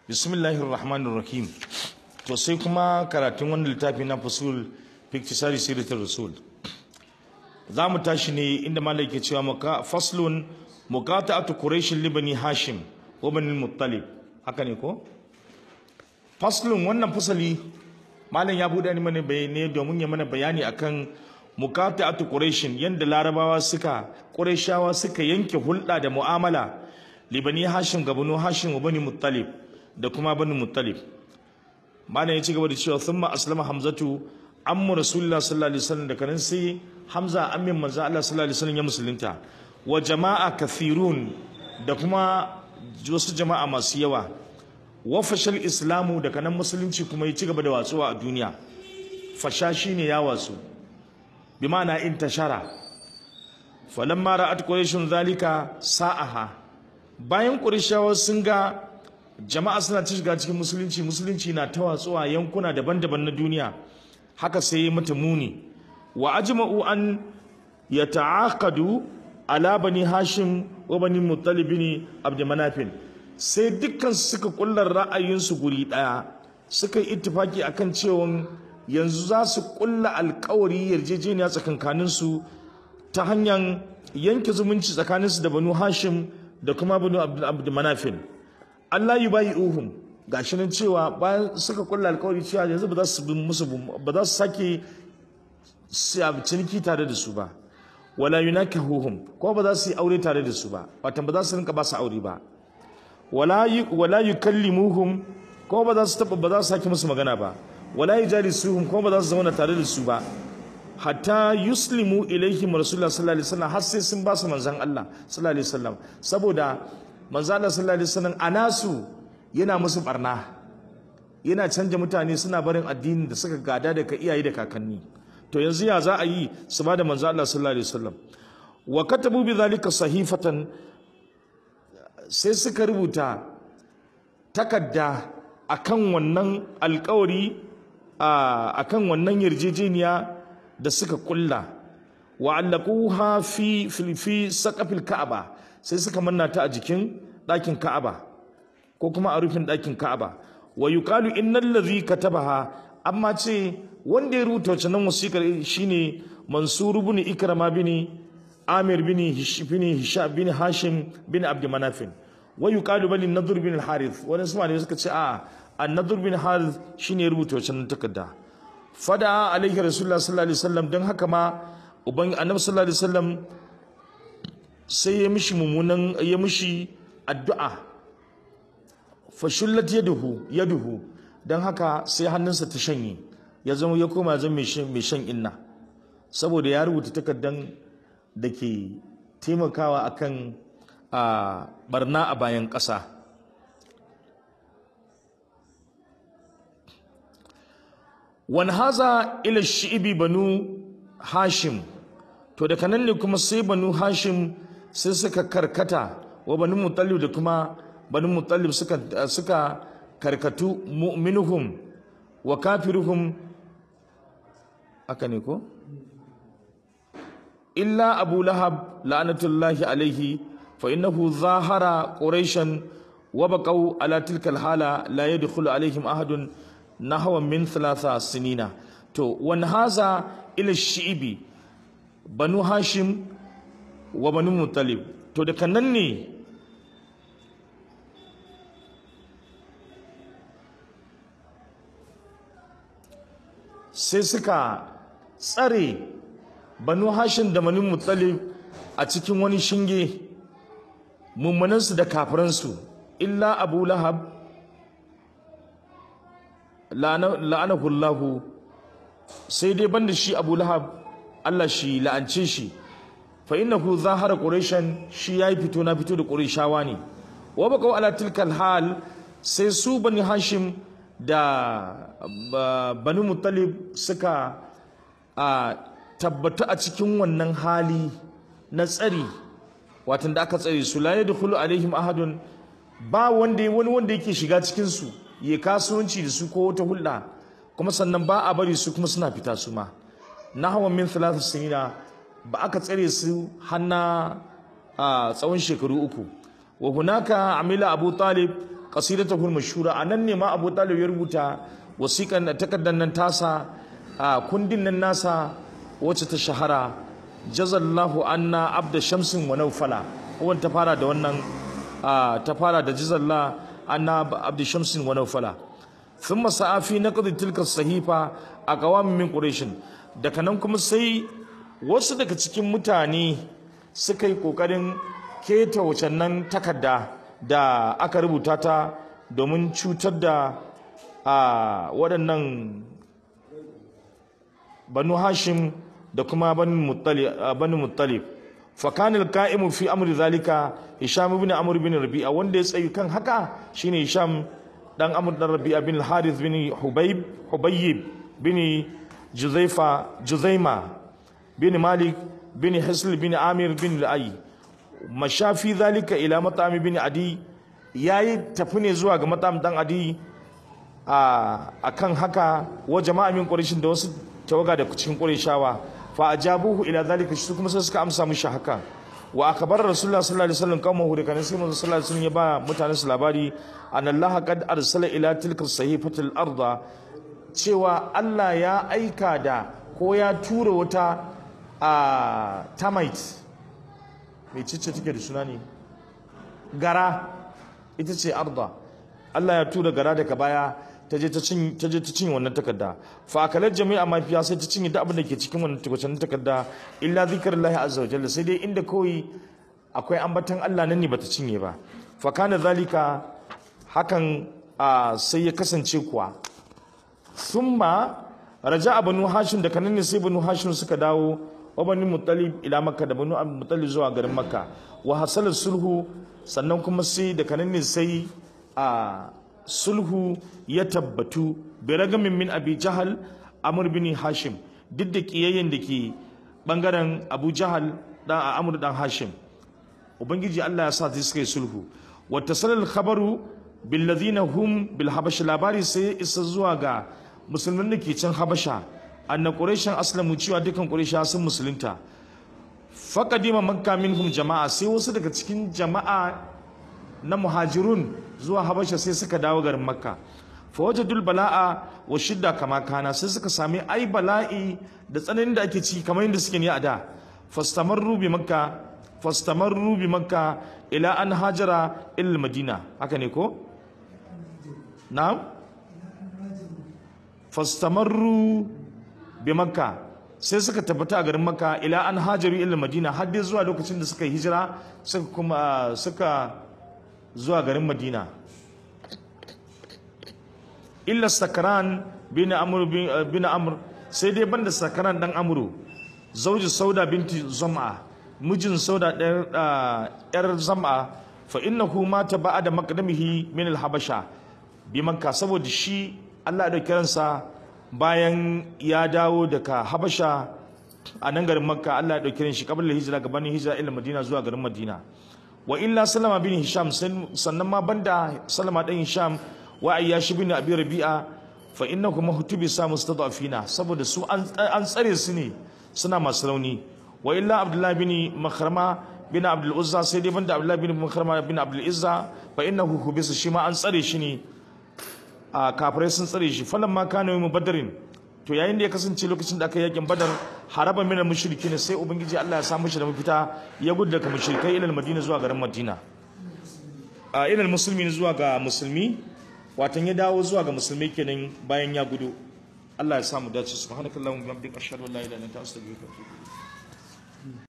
bismillahir rahmanir rahim to sai kuma karatun wannan littafi na fusul fiktisari siratul rasul za mu tashi ne inda malai ke cewa maka faslun muqata'atu quraish libani hashim wa bani muttalib haka ne ko faslun wannan fasali malam ya buɗe mana bayani domin ya mana bayani akan muqata'atu quraish yanda larabawa suka qurayshawa suka yanke hulɗa da mu'amala libani hashim ga banu hashim wa bani muttalib da kuma bani muttalib malam ya ci gaba da cewa thumma aslama hamzatu ammu rasulullah sallallahu alaihi wasallam da kanin sai hamza ammin manzo Allah sallallahu alaihi wasallam ya musulunta wa jama'a kathirun da kuma wasu jama'a masu yawa wa fashal islamu da kanan musulunci kuma ya ci gaba da watsuwa a duniya fasha shine ya watsu bi ma'ana intashara falamma ra'at quraishun zalika sa'aha bayan qurayshawa sun ga jama'a suna ta shiga cikin musulunci musulunci na ta watsuwa yankuna daban-daban na duniya haka sai mata muni wa ajma'u an yata'aqadu ala bani hashim wa bani muttalib bin abd manafin sai dukkan suka kullar ra'ayinsu guri daya suka yi ittifaki akan cewa yanzu za su kulla alkawari yarjejeniya tsakankanin su ta hanyar yanke zumunci tsakaninsu da banu hashim da kuma banu abd manafin Allah yi bayi uhum gashi nan cewa bayan suka kulla alkawari cewa yanzu ba za su musu ba za su sake ciniki tare da su ba wala yunakahuhum ko ba za su yi aure tare da su ba watan ba za su rinka ba su aure ba wala wala yukallimuhum ko ba za su taba ba za su sake musu magana ba wala yujalisuhum ko ba za su zauna tare da su ba hatta yuslimu ilaihim rasulullah sallallahu alaihi wasallam har sai sun ba su manzon Allah sallallahu alaihi wasallam saboda manzon Allah sallallahu alaihi wasallam anasu yana musu barna yana canja mutane suna barin addinin da suka gada daga iyaye da kakanni to yanzu ya za a yi su ba da manzo Allah sallallahu alaihi wasallam wa katabu bi zalika sahifatan sai suka rubuta takadda akan wannan alkawari akan wannan yarjejeniya da suka kulla wa allaquha fi fi saqafil ka'aba sai suka manna ta a jikin ɗakin ka'aba ko kuma a rufin ɗakin ka'aba wa yuqalu innal ladhi katabaha amma ce wanda ya rubuta wacce nan wasiƙar shine mansur ibn ikrama bin amir bin bin hisham bin hashim bin abd manafin wa yuqalu bal nadhr bin al-harith wani su ne suka ce a an-nadhr bin harith shine ya rubuta wacce nan takarda fada alaihi rasulullah sallallahu alaihi wasallam dan haka ma uban annabi sallallahu alaihi wasallam sai ya mishi mummunan ya mishi addu'a fashullat yaduhu yaduhu dan haka sai hannunsa ta shanye ya zama ya koma zama mai shan inna saboda ya rubuta takardan da ke taimakawa akan a barna a bayan ƙasa wani haza ila shi'ibi banu hashim to daga nan ne kuma sai banu hashim sai suka karkata wa banu mutallib da kuma banu mutallib suka suka karkatu mu'minuhum wa kafiruhum aka ne ko illa abu lahab la'anatullahi alaihi fa innahu zahara quraishan wa baqaw ala tilka alhala la yadkhulu alaihim ahadun nahwa min thalatha sinina to wan haza ila shi'ibi banu hashim wa banu muttalib to da nan ne sai suka tsare banu hashin da manu muttalib a cikin wani shinge mummunansu da kafiransu illa abu lahab la'anahullahu sai dai banda shi abu lahab allah shi la'ance shi fa innahu zahara quraishan shi yayi fito na fito da qurayshawa ne wa baqaw ala tilkal hal sai su bani hashim da bani muttalib suka a tabbata a cikin wannan hali na tsari watan da aka tsare su la yadkhulu alaihim ahadun ba wanda wani wanda yake shiga cikin su ya kasuwanci da su ko wata hulɗa kuma sannan ba a bari su kuma suna fita su ma nahwan min thalath sinina ba aka tsare su hanna a tsawon shekaru uku wa hunaka amila abu talib qasidatahu mashhura anan ne ma Abu Talib ya rubuta wasiƙan takaddan nan tasa a kundin nan nasa wacce ta shahara jazallahu anna abda shamsin wa nawfala wannan ta fara da wannan ta fara da jazallah anna abda shamsin wa nawfala thumma sa'a fi naqd tilka sahifa aqwam min quraish daga nan kuma sai wasu daga cikin mutane suka yi kokarin keta wacan nan takarda da aka rubuta ta domin cutar da waɗannan banu hashim da kuma banu muttalib fakanil ka'imu fi amri zalika hisham ibn amr bin rabi'a wanda ya tsayi kan haka shine hisham dan amr dan rabi'a bin harith bin hubayb hubayb bin juzaifa juzaima bin malik bin hisl bin amir bin lu'ay mashafi zalika ila mat'am bin adi yayi tafi ne zuwa ga mat'am dan adi a kan haka wa jama'a min quraishin da wasu tawaga da cikin qurayshawa fa ajabuhu ila zalika shi kuma sai suka amsa mishi haka wa akbar rasulullah sallallahu alaihi wasallam qaumahu da kan sai manzo sallallahu alaihi wasallam ya ba mutanen su labari an Allah qad arsala ila tilka sahifatil arda cewa Allah ya aika da ko ya tura wata a termite mai cicce take da suna ne gara ita ce arda Allah ya tura gara daga baya ta je ta cinye wannan takarda fa akalar jami'a mafiya sai ta cinye duk abin da ke cikin wannan takwacin takarda illa zikrullahi azza wa jalla sai dai inda kawai akwai ambatan Allah nan ne bata cinye ba fa kana zalika hakan sai ya kasance kuwa thumma raja'a banu hashim da kanan ne sai banu hashim suka dawo wa banu muttalib ila makka da banu muttalib zuwa garin makka wa hasala sulhu sannan kuma sai da kanan ne sai a sulhu ya tabbatu bi ragamin min abi jahal amr bin hashim duk da kiyayyen da ke bangaren abu jahal dan amr dan hashim ubangiji Allah ya sa su suka yi sulhu wa tasalal khabaru bil ladina hum bil habasha labari sai isa zuwa ga musulmin da ke can habasha anna quraishan aslamu cewa dukan quraisha sun musulunta faqadima makka minhum jama'a sai wasu daga cikin jama'a na muhajirun zuwa habasha sai suka dawo garin makka fawajadul bala'a wa shidda kama kana sai suka sami ai bala'i da tsananin da ake ci kamar yadda suke ne a da fastamarru bi makka fastamarru bi makka ila an hajara ila madina haka ne ko na'am fastamarru bi makka sai suka tabbata a garin makka ila an hajaru ila madina har dai zuwa lokacin da suka hijira suka kuma suka zuwa garin madina illa sakaran bin amr bin amr sai dai banda sakaran dan amru zauji sauda binti zam'a mijin sauda yar zam'a fa innahu mata ba'da maqdamihi min al-habasha bi makka saboda shi Allah da kiransa bayan ya dawo daga habasha a nan garin makka Allah ya dauki shi kabla hijira gabanin hijira ila madina zuwa garin madina wa illa salama bin hisham sannan ma banda salama dan hisham wa ayyashi bin abi rabi'a fa innahu mahtubi sa mustadafina saboda su an tsare su ne suna masu rauni wa illa abdullah bin makhrama bin abdul uzza sai dai banda abdullah bin makhrama bin abdul izza fa innahu hubisa shi ma an tsare shi ne a kafirai sun tsare shi falan ma kana mu badarin to yayin da ya kasance lokacin da aka yakin badar haraba mina mushriki ne sai ubangiji Allah ya samu shi da mafita ya gudu daga mushrikai ilal madina zuwa garin madina a ilal musulmi zuwa ga musulmi watan ya dawo zuwa ga musulmi kenan bayan ya gudu Allah ya samu dace subhanakallahumma wa bihamdika ashhadu an la ilaha illa anta astaghfiruka wa atubu